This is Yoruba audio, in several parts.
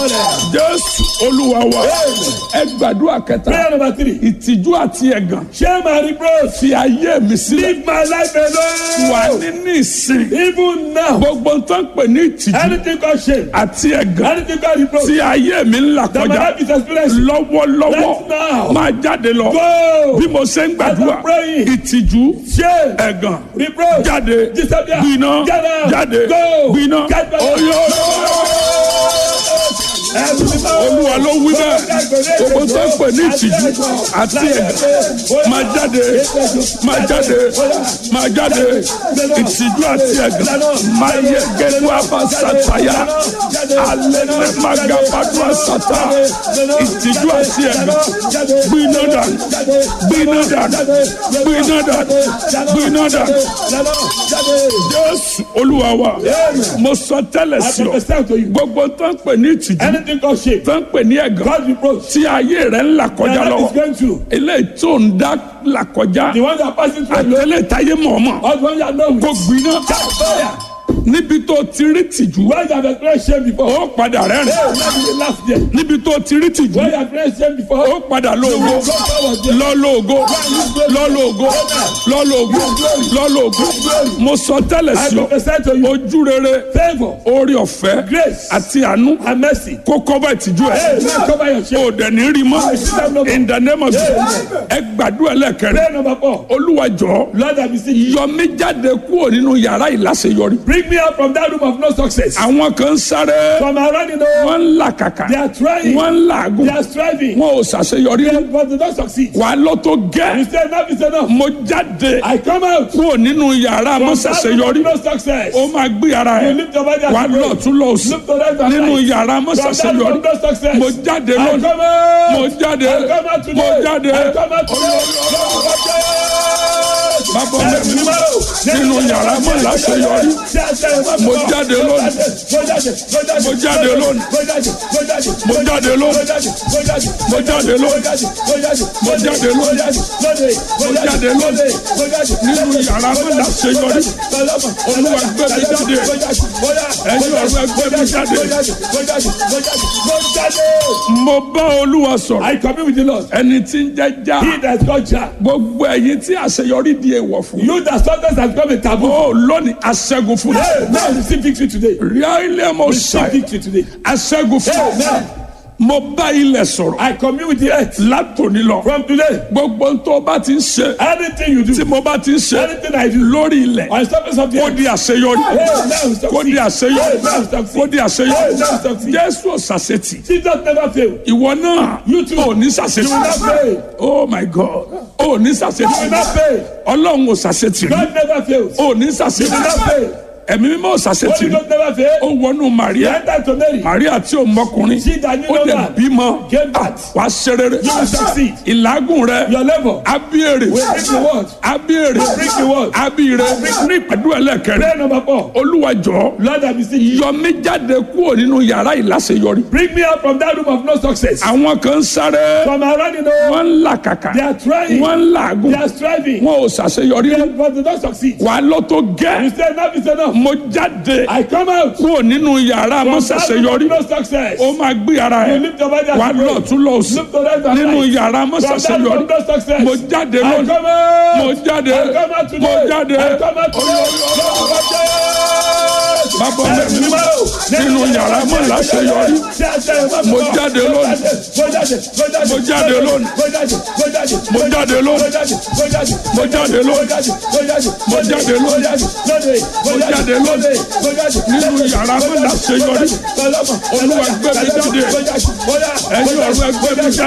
jésù olúwa wa ẹ gbàdúrà kẹta Prayer number three. ìtìjú àti ẹ̀gàn Share my reproach. fi ayé mi sílẹ̀ Leave my life wà alone. nínú ìsìn Even now. gbogbo tó ń pè ní ìtìjú Anything called shame. àti ẹ̀gàn Anything called reproach. tí ayé mi ń là That my kọjá life is experiencing. lọ́wọ́lọ́wọ́ Right now. máa jáde lọ Go. bí mo ṣe ń gbàdúrà As I'm praying. ìtìjú Shame. ẹ̀gàn Reproach. jáde Disappear. gbiná Get out. jáde Go. gbiná Get back. oyó olúwa ló wí bẹ́ẹ̀ gbogbo tó ń pè ní ìtìjú àti ẹ̀gàn máa jáde máa jáde máa jáde ìtìjú àti ẹ̀gàn máa yẹ gẹ́gẹ́ àbá sàtàyà alẹ́ ní maga fàdúrà sàtà ìtìjú àti ẹ̀gàn gbiná dànù gbiná dànù gbiná dànù gbiná dànù jésù olúwa wa mo sọ tẹ́lẹ̀ I sí ọ prophesy to you. gbogbo tó ń pè ní ìtìjú Anything called shame. tó ń pè ní ẹ̀gàn God reproach. tí ayé rẹ̀ ń là Your kọjá life is lọ́wọ́ going through. eléyìí tó ń dá là kọjá The ones that are passing through àti alone. eléyìí táyé mọ̀ọ́mọ̀ All the ones that know kó with. gbiná Fire. níbi tó ti rí tìjú When you have experienced shame before. ó padà rẹ́rìn Hey, let me laugh there. níbi tó ti rí tìjú When you have experienced shame before. ó padà lóògó Go forward there. lọ́lọ́ọ̀gó lọ́lọ́ọ̀gó lọ́lọ́ọ̀gó lọ́lọ́ọ̀gó mo sọ tẹ́lẹ̀ I sí ọ prophesy to you. ojú rere Favor. orí ọ̀fẹ́ Grace. àti àánú And mercy. kó kọ́bà ìtìjú ẹ̀ Hey, man, cover your shame. o dẹ̀ ní rí mọ́ in the name of Jesus ẹ gbàdúrà lẹ́kẹ̀rẹ́ Prayer number four. olúwa jọ̀ọ́ Lord, I beseech you. yọ mí jáde kúrò nínú yàrá ìláṣeyọrí Bring me out from that room of no success. àwọn kan ń sáré From around you know, wọ́n ń làkàkà they are trying. wọ́n ń làágùn They are striving. wọn ò ṣàṣeyọrí But they don't succeed. wà á lọ tó You gẹ́ say enough is enough. mo jáde I come out. kúrò nínú yàrá From mo that room ṣàṣeyọrí of no success. ó máa gbé ara You ẹ̀ lift your body wà á and lọ pray. tún lọ sí Look to right and nínú right. yàrá mo From that room ṣàṣeyọrí of no success. mo jáde I lónìí come out. mo jáde I come out mo today. jáde I come out today. bàbá mi nínú yàrá mo láṣeyọrí Mo jáde lónìí. Mo jáde lónìí. Mo jáde lónìí. Mo jáde lónìí. Mo jáde lónìí. Mo jáde lónìí. nínú yàrá mo láṣeyọrí olúwa gbé mi jáde ẹ̀yin ọ̀rọ̀ ẹgbẹ́ mi jáde mo bá olúwa sọ̀rọ̀ I commune with the Lord. ẹni tí ń jẹ́ já He that God shall. gbogbo ẹ̀yin tí àṣeyọrí di èèwọ̀ fún You that sometimes has become a taboo. ó lónìí aṣẹ́gun fún Hey, now receive victory today. rí ilé mo Receive ṣàì victory today. aṣẹ́gun fún Amen. mo bá ilẹ̀ sọ̀rọ̀ I commune with the earth. látòní lọ From today, gbogbo ohun tó bá ti ń ṣe anything you tí do, mo bá ti ń ṣe anything I do, lórí ilẹ̀ on the surface of the kó earth, di àṣeyọrí hey, now kó di succeed. àṣeyọrí Hey, now succeed. kó di àṣeyọrí Hey, now succeed. jésù ọ̀sàṣetì Jesus never fail. ìwọ náà You too. ò ní You ṣàṣetì will not fail. oh my god ò ní You will ṣàṣetì not fail. ọlọ́run ò ṣàṣetì rí God never fails. ò ní You ṣàṣetì will not fail. ẹ̀mí mímọ́ ò ṣàṣetì Holy rí Ghost never ó fail. wọnú You maria enter to Mary. maria tí ò mọkùnrin She that knew ó no dẹ̀ man bímọ gave birth. wàá ṣe rere You will succeed. ìlágùn rẹ Your level abíyèrè will bring the word. abíyèrè Bring the word. abíyèrè ní ìpàdé ẹlẹ́kẹrin Prayer number four. olúwa jọ̀ọ́ Lord, I beseech you. yọ mí jáde kúrò nínú yàrá ìláṣeyọrí Bring me out from that room of no success. àwọn kan ń sáré From around you know, wọ́n ń làkàkà they are trying. wọ́n ń làágùn They are striving. wọn ò ṣàṣeyọrí But they don't succeed. wàá lọ tó You gẹ́ say enough is enough. mo jáde I come out kúrò nínú yàrá mo from that room ṣàṣeyọrí of no success. ó máa gbé ara You ẹ̀ lift your body wàá and lọ pray. tún lọ sí Look to right and nínú right. yàrá mo From that room ṣàṣeyọrí of no success. mo jáde I lónìí come out. mo jáde I come out mo today. jáde I come out today. bàbá mi nínú yàrá mo láṣeyọrí Mo jáde lónìí. Mo jáde lónìí. Mo jáde lónìí. Mo jáde lónìí. Mo jáde lónìí. Mo jáde lónìí. nínú yàrá mo láṣeyọrí olúwa gbé mi jáde ẹ̀yin ọ̀rọ̀ ẹgbẹ́ mi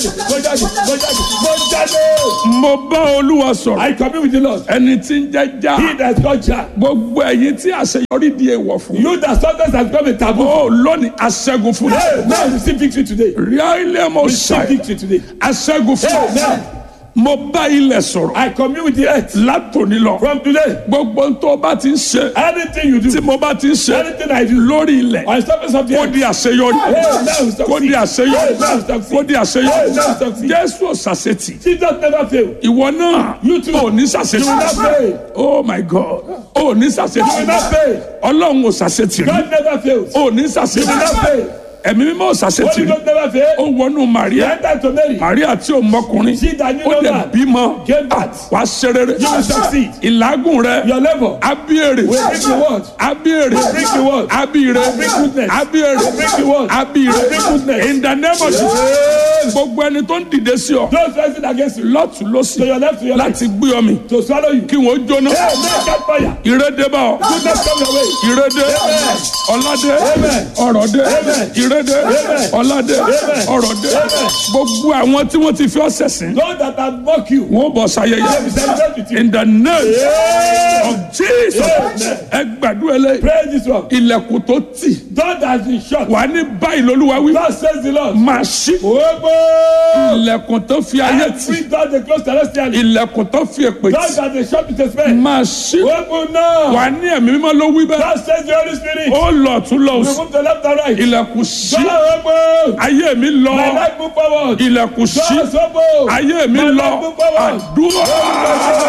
jáde mo bá olúwa sọ̀rọ̀ I commune with the Lord. ẹni tí ń jẹ́ já He that God shall. gbogbo ẹ̀yin tí àṣeyọrí di èèwọ̀ fún You that sometimes has become a taboo. ó lónìí aṣẹ́gun fún Hey, now receive victory today. rí ilé mo Receive ṣàì victory today. aṣẹ́gun fún Amen. mo bá ilẹ̀ sọ̀rọ̀ I commune with the earth. látòní lọ From today, gbogbo tó o bá ti ń ṣe anything you tí do, mo bá ti ń ṣe anything I do, lórí ilẹ̀ on the surface of the kó earth, di àṣeyọrí hey, now we kó di succeed. àṣeyọrí Hey, now we succeed. kó di àṣeyọrí Hey, now we succeed. jésù ọ̀sàṣetì Jesus never fail. ìwọ náà You too. ò ní You ṣàṣetì will not fail. oh my god ò ní You will ṣàṣetì not fail. ọlọ́run ò ṣàṣetì rí God never fails. ò ní You will ṣàṣetì not fail. ẹ̀mí mímọ́ Holy ṣàṣetì Ghost never fail. ó wọnú He Màríà entered to Mary. Màríà tí ò mọkùnrin She that knew ó no lè man bímọ gave birth. wàá ṣe rere You will succeed. ìlágùn rẹ Your labor abíyèrè will bring the word. abíyèrè Bring the word. abíyèrè Bring goodness. abíyèrè Bring the word. abíyèrè Bring goodness. in the name of Jesus gbogbo ẹni tó ń dìde sí ọ Those rising against you. lọ́tún lọ́sì To your left, to your right. láti gbé ọ mi To swallow you. kí wọ́n jóná Hey, make that fire. ìrédé bá ọ Goodness come your way. ìrédé Amen. ọládé Amen. ọrọ̀dé Amen. ìrédé Amen. ọládé Amen. ọrọ̀dé Amen. gbogbo àwọn tí wọ́n ti fi ọ́ sẹ̀sìn Those that have mocked you. wọ́n bọ̀ They will sáyẹyẹ celebrate with you. in the name Yeah. of Jesus Amen. ẹ gbàdúrà lẹ Pray this one. ilẹ̀kùn tó tì God has been shut. wà ní báyìí lolúwa wí God says the Lord. máa ṣí Ogbó. ilẹ̀kùn tó fi ayé tì Every door they close celestially. ilẹ̀kùn tó fi èpè God tì that they shut with a spell. máa ṣí Open now. wà ní ẹ̀mí mímọ́ ló wí bẹ́ẹ̀ God says the Holy Spirit. ó lọ tún lọ òsì Remove the left and right. ilẹ̀kùn ṣí God open. ayé mi lọ My life move forward. ilẹ̀kùn ṣí God open. ayé mi My lọ life move forward. àdúrà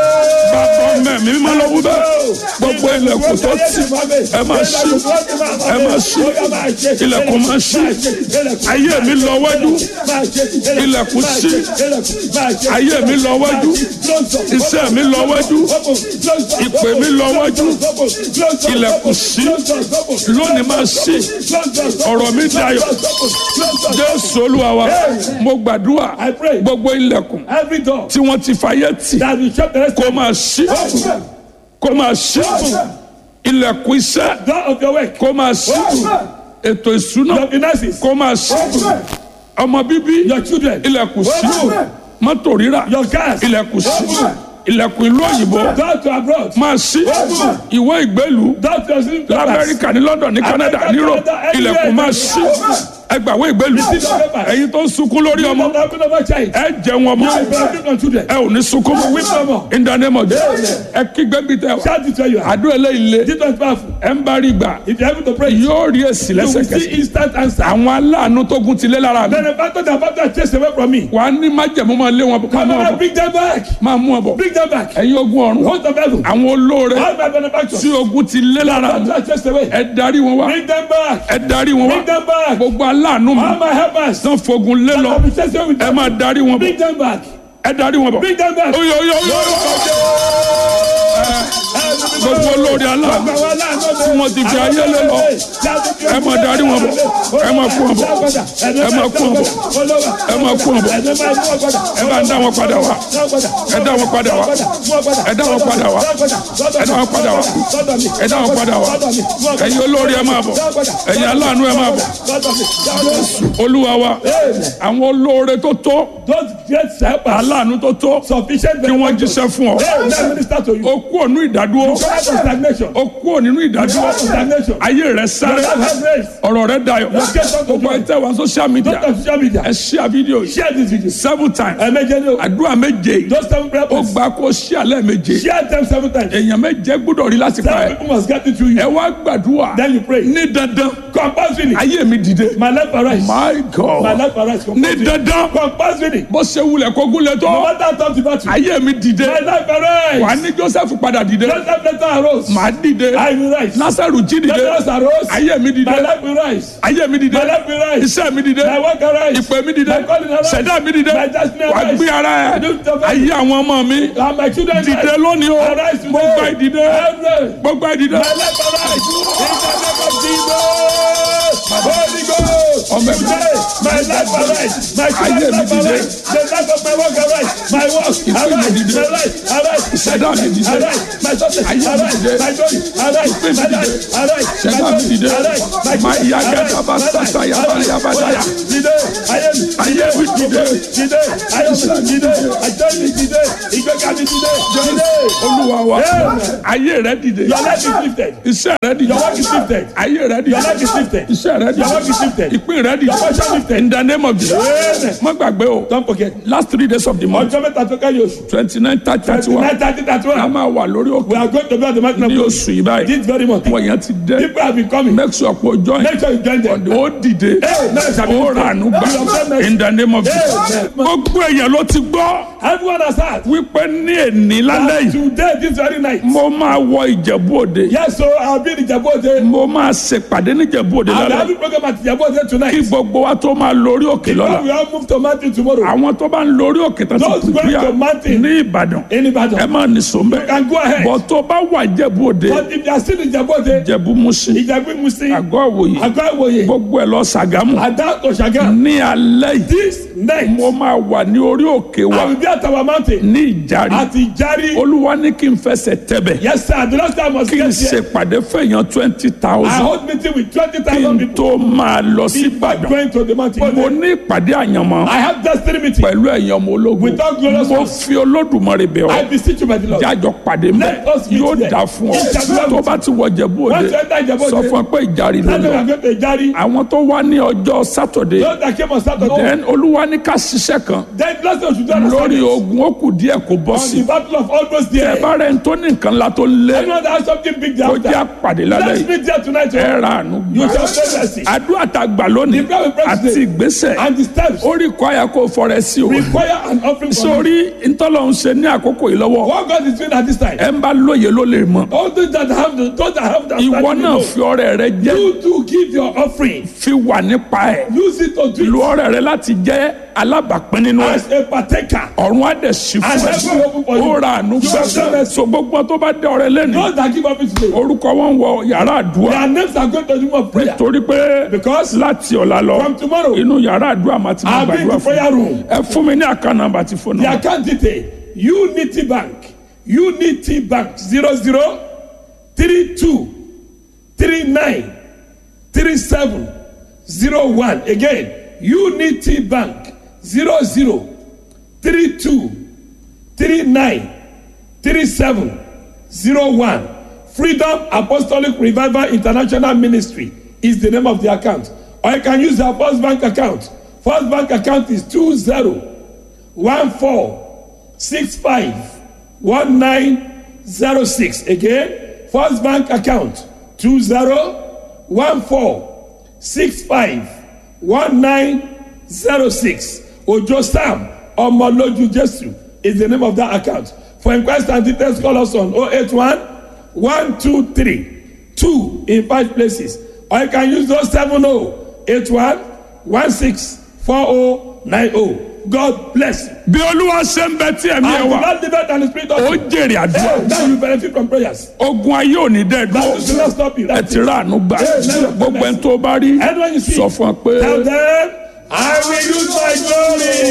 bàbá mẹ́mí mímọ́ ló wí bẹ́ẹ̀ gbogbo ilẹ̀kùn tó tì ẹ máa ṣí ẹ máa ṣí ilẹ̀kùn máa ṣí ayé mi lọ wájú ilẹ̀kùn ṣí ayé mi lọ wájú iṣẹ́ mi lọ wájú ìpè mi lọ wájú ilẹ̀kùn ṣí lónìí máa ṣí ọ̀rọ̀ mi dayọ̀ jésù olúwa wa mo gbàdúrà I pray. gbogbo ilẹ̀kùn Every door tí wọ́n ti fàyè tì that will shut the rest kó máa ṣí kó máa ṣí ilẹ̀kùn iṣẹ́ door of your work, kó máa ṣí ètò ìṣúná your finances, kó máa ṣí ọmọ bíbí your children, ilẹ̀kùn ṣí mọ́tò rírà your cars, ilẹ̀kùn ṣí ilẹ̀kùn ìlú òyìnbó door to abroad, máa ṣí ìwé ìgbélú door to your sleeping quarters. lamẹ́ríkà ní london ní canada ní europe ilẹ̀kùn máa ṣí ẹgbàwé ìgbélú ẹ̀yin tó ń sunkún lórí ọmọ Not having of a child. ẹ jẹun ọmọ You will benefit on children. ẹ ò ní sunkún Weep no more. in the name of Jesus ẹ kígbe bí tẹ wá Shout it where you are. àdúrà eléyìí lé This one is powerful. ẹ ń bá rí gbà If you're able to pray, you yóò rí èsì will see lẹ́sẹ̀kẹsẹ̀ instant answer. àwọn aláàánú tó gun ti lé lára mi Benefactor that battle has chased away from me. wàá ní májẹ̀mú máa lé wọn bọ̀ máa Come mú wọn on, bọ̀ bring them back. máa mú wọn bọ̀ Bring them back. ẹ̀yin ogun ọ̀run Host of heaven. àwọn olóore All my benefactors. tí ogun ti lé lára mi Battle has chased away. ẹ darí wọn wá Bring them back. ẹ darí wọn wá Bring them back. gbogbo aláàánú mi All my helpers. tán fogun lé lọ I'll be chasing away with ẹ them. máa darí wọn bọ̀ Bring them back. ẹ darí wọn bọ̀ Bring them back. oyo oyo oyo gbogbo olóore aláàánú tí wọ́n ti fi ayé lé lọ ẹ máa darí wọn bọ̀ ẹ máa kú wọn bọ̀ ẹ máa kú wọn bọ̀ ẹ máa kú wọn bọ̀ ẹ bá ń dá wọn padà wá ẹ dá wọn padà wá ẹ dá wọn padà wá ẹ dá wọn padà wá ẹ dá wọn padà wá ẹ̀yin olóore ẹ máa bọ̀ ẹ̀yin aláàánú ẹ máa bọ̀ olúwa wa àwọn olóore tó tó Those great helpers, aláàánú tó tó sufficient kí wọ́n jíṣẹ́ fún ọ Hey, let me minister to you. ó kú ònú ìdádúró Come out of stagnation. ó kú ònínú Come ìdádúró out of stagnation. ayé rẹ sáré Your life has raised. ọ̀rọ̀ rẹ dayọ̀ gbogbo ẹ tẹ́ wá social media Don't on social media. ẹ share video yìí Share this video. seven times Ẹ̀mẹ́jẹ ni o. àdúrà méje yìí Those seven prayer ó points. gbà kó share lẹ́ẹ̀méje Share them seven times. èèyàn méje gbọ́dọ̀ rí láti pa Seven ẹ people must get it through ẹ you. wá gbàdúrà Then you pray. ní dandan Compulsory. ayé mi dìde My life arise. my My god life arise. ní Compulsory. dandan Compulsory. bó ṣe wulẹ̀ kó gúnlẹ̀ No tó matter how tough the battle. ayé mi dìde My life arise. wà á ní joseph padà dìde Joseph later arose. màá dìde I will rise. lásàrù jí dìde Lazarus arose. ayé mi dìde My life will rise. ayé mi dìde My life will rise. iṣẹ́ mi dìde My work arise. ìpè mi dìde My calling arise. ṣẹ̀dá mi dìde My destiny wà á arise. gbé ara ẹ̀ Lift up ayé àwọn ọmọ mi And my children dìde rise. lónìí o Arise today. gbogbo ìdìde Arise. gbogbo ìdìde My life arise. In the name of Jesus. Holy Ghost. Ọmọ mi. Today, my life arise. My Ayé children's mi life dìde. arise. The life of my work arise. My work mi arise. dìde. My life arise. Ìṣẹ̀dá mi dìde. Arise. My success Ayé mi arise. dìde. My glory arise. Ìpè mi My dìde. life arise. My Ṣẹ̀dá mi glory dìde. arise. My Máa children yá arise. gẹ́gẹ́ bá My life sàṣà yàrá arise. yàrá dáyà. Dìde. Ayé mi. Ayé mi dìde. Dìde. Ayé mi dìde. Àjọ mi dìde. Ìgbéga mi dìde. Dìde. olúwa wa Amen. ayé rẹ dìde Your life is lifted. iṣẹ́ rẹ dìde Your work is lifted. ayé rẹ dìde Your life is lifted. iṣẹ́ rẹ Your work is dìde lifted. ìpín rẹ dìde Your portion lifted. in the name of Jesus Amen. má gbàgbé o Don't forget. last three days of the month Ọjọ́ mẹ́ta tó kẹ́yìn oṣù. twenty nine thirty thirty one Tonight, thirty, thirty a one. máa wà lórí We òkè are going to be on the mountain of ní God. oṣù yìí báyìí This very month. wọ́n yẹn ti dé People have been coming. make sure pé o join Make sure you join them. ó dìde Hey, now shall be ó rànú gbà in the name of Jesus Amen. gbogbo èèyàn ló ti gbọ́ Everyone has heard. wípé ní èní lálẹ́ that yìí Today, this very night. mo máa wọ ìjẹ̀bú òde Yes, so I'll be in Ijabode. mo máa ṣèpàdé ní ìjẹ̀bú òde I'll be lálẹ́ having program at Ijabode kí tonight. gbogbo wa tó máa lórí òkè lọ́la We all move to mountain tomorrow. àwọn tó bá ń lórí òkè tó Those ti going pìpìà to mountain. ní ìbàdàn In ẹ Ibadan. máa nìṣó mbẹ can go ahead. bọ̀ tó bá wà ìjẹ̀bú òde But if they are still in Ijabode, ìjẹ̀bú musin Ijabi Musin, àgọ́ òwòye Agba Iwoye, gbogbo ẹ̀ lọ sàgámù Ada to Shagam. ní alẹ́ yìí This night, mo máa wà ní orí òkè wa I will be at our mountain. ní ìjàre At Ijari. olúwa ní kí n fẹsẹ̀ tẹ̀bẹ̀ Yes, sir. The last time I was kí n get here. ṣèpàdé fẹ̀yàn twenty I thousand hold meeting with twenty kí thousand n people. tó máa lọ sí ìbàdàn Going to the mountain. mo ní ìpàdé àyànmọ́ I have destiny meeting. pẹ̀lú ẹ̀yàn ọmọ ológun Without glorious mo ones. fi olódùmarè bẹ̀ I ọ́ beseech you by the Lord. jájọ pàdé mẹ́ Let us meet yóò there. dà fún ọ Yes, sir. tó bá ti wọ Ìjẹ̀bú Once Òde you enter Ijabode, sọ fún ọ pé ìjàre ló Tell them we lọ are going to Ijari. àwọn tó wá ní ọjọ́ sátọ̀dé Those that came on Saturday. then olúwa ní ká ṣiṣẹ́ kan Then last time we should do on lórí Sunday. ogun ó kù díẹ̀ kó bọ́ On sí the battle of almost there. ẹ bá rẹ̀ ń tó ní nǹkan ńlá tó lé Anyone that has something big there kó jẹ́ after. àpàdé lálẹ́ Let's yìí meet there tonight. ẹ oh. ra àánú You gbà shall say mercy. àdúrà tá a gbà lónìí The prayer we pray àti today. ìgbésẹ̀ And the steps ó rí kọ́ àyà kó fọrẹ sí o require an offering from you. sórí ntọ́lọ́ ń ṣe ní àkókò yìí lọ́wọ́ What God is doing at this time. ẹ ń bá lóye ló lè mọ̀ All those that have the, those that have the ìwọ understanding náà know. fi ọrẹ rẹ jẹ́ You to give your offering. fi wà nípa ẹ̀ Use it to do lu it ọrẹ rẹ láti jẹ́ alábàápín nínú ẹ̀ as a partaker. ọ̀run á dẹ̀ sí And fún heaven will open for ẹ you. ó ra àánú You have done gbà it. so gbogbo tó bá dé ọrẹ lẹ́nu Those that give offering today. orúkọ wọn wọ yàrá àdúrà Their names are going to the room of prayer. torí pé Because láti ọ̀la lọ from tomorrow, inú yàrá àdúrà máa ti máa I'll be in gbàdúrà the fún prayer room. ẹ fún mi ní àká nàmbà tí fóònù The account detail Unity Bank Unity Bank zero zero three two three nine three seven zero one again Unity Bank zero zero three two three nine three seven zero one Freedom Apostolic Revival International Ministry is the name of the account or you can use our First Bank account First Bank account is two zero one four six five one nine zero six again first bank account two zero one four six five one nine zero six ojo sam ọmọlójú jesu is the name of that account for inquest and details call us on oh eight one one two three two in five places or you can use those seven oh eight one one six four oh nine oh god bless you. bí olúwa ṣe ń bẹ tí ẹ̀mí ẹ and wà the lord live and the spirit of ó jèrè àdúrà Hey, now you benefit from prayers. ogun ayé ò ní dẹ́ That will dúró not stop you. ẹ That's ti it. rà àánú gbà Amen. gbogbo ẹni tó bá rí Anyone you see, sọ fún ọ pé. tell them, I will use my glory.